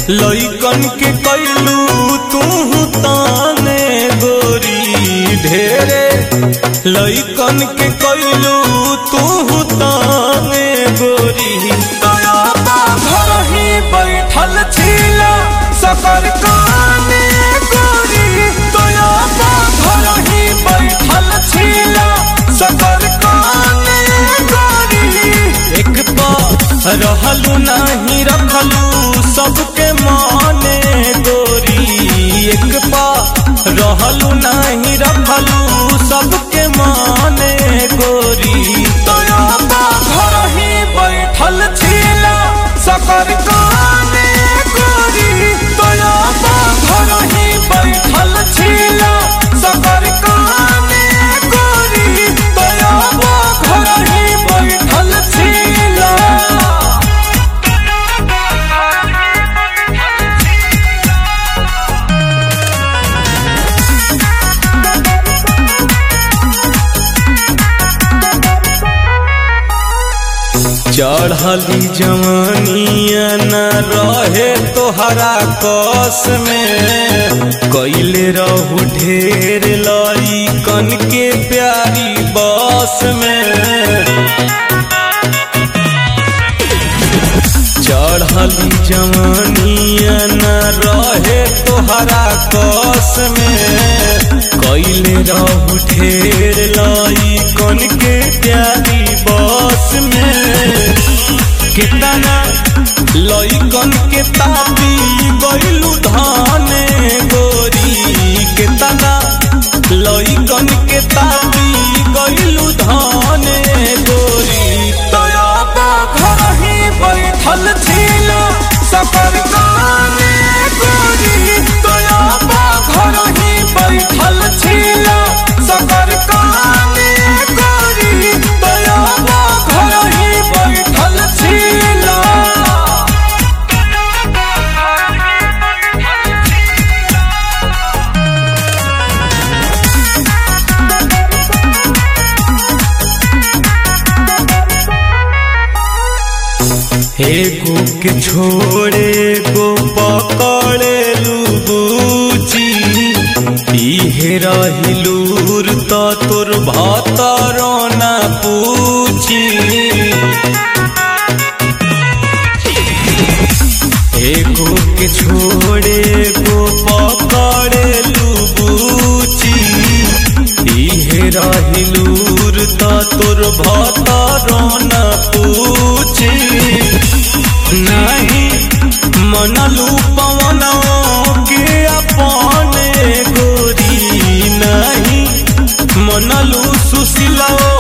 लइकन के कैलू तू ताने गोरी ढेरे लइकन के कैलू तू ताने गोरी दया बा घर ही बैठल छिला सकर काने गोरी दया बा घर ही बैठल छिला सकर काने गोरी एक पा रहलू नाही रखलू सबके माने गोरी एक पा रहलू नाही रखलू सबके माने गोरी तोया बा घर ही बैठल छिला सकर काने गोरी तोया बा घर ही बैठल छिला सकर काने गोरी तोया बा घर ही बैठल छिला चढ़ली जवानिया न रहे तोहरा कस में कैले रहू ढेर लई कन के प्यारी बस में चढ़ली जवानिया न रहे तोहरा कस में कैले रहू ढेर लाई कन के प्यारी बस में कितना लइकन के तापी गइलू धाने गोरी कितना लइकन के तापी गइलू धाने गोरी तोया बा घर ही बैठल छिला सफर काने गोरी तोया बा घर ही बैठल छिला सफर काने गोरी तोया बा घर ही बैठल छिला एगो के छोड़े गो पकड़े लूबूची इहे रहिलूर त तोर भतरो ना पूछी एगो के छोड़े गो पकड़े लूबूची इहे रहिलूर त तोर भतरो ना पूछी नहीं मनलू पवनों के अपने गोरी नहीं मनलू सुशीला